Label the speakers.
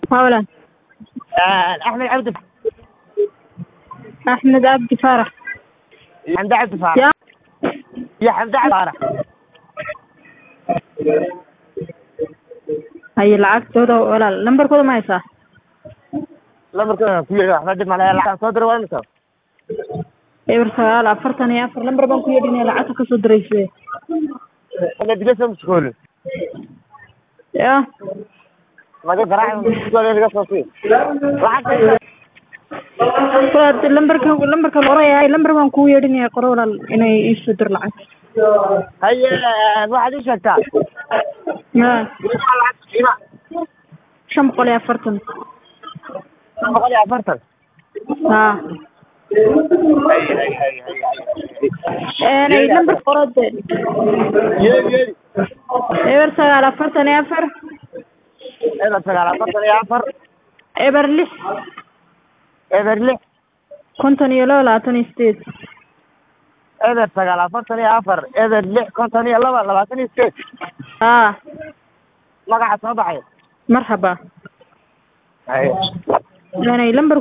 Speaker 1: hawlan
Speaker 2: axmed cabdi
Speaker 1: axmed cabdi faarax
Speaker 2: xamde cabdi faarax
Speaker 1: ya
Speaker 2: iyo xamde cabdi faarax
Speaker 1: haye lacagtooda walaal lambarkooda ma haysaa
Speaker 2: lambarkooda ku yeedhi waxba dhib male lacagtaan soo diro waa imisa
Speaker 1: eber sagaal afartan iyo afar lambar baan ku yeedhinaya lacagta kasoo dirayse
Speaker 2: ina digaso muskoole
Speaker 1: ya
Speaker 2: maga garaac muskoole laga soo sii lacagta
Speaker 1: walaal lambarka lambarka qoraya lambar baan kuu yeedhinaya qoro walaal inay iisoo dir lacag
Speaker 2: haye waxaad ii sheegtaa
Speaker 1: ya
Speaker 2: qiimaha lacagta qiimaha
Speaker 1: shan boqol iyo afartan
Speaker 2: shan boqol iyo afartan
Speaker 1: ha ay lambar qoro de
Speaker 2: yeedi yeedi
Speaker 1: eber sagaal afartan iyo afar
Speaker 2: eber sagaal afartan iyo afar
Speaker 1: eber lix
Speaker 2: eber lix
Speaker 1: konton iyo laba labaatan iyo sideed
Speaker 2: eber sagaal afartan iyo afar eber lix konton iyo laba labaatan iyo sideed
Speaker 1: ha
Speaker 2: magaca soo baxay
Speaker 1: marxaba
Speaker 2: haye
Speaker 1: aanay lambar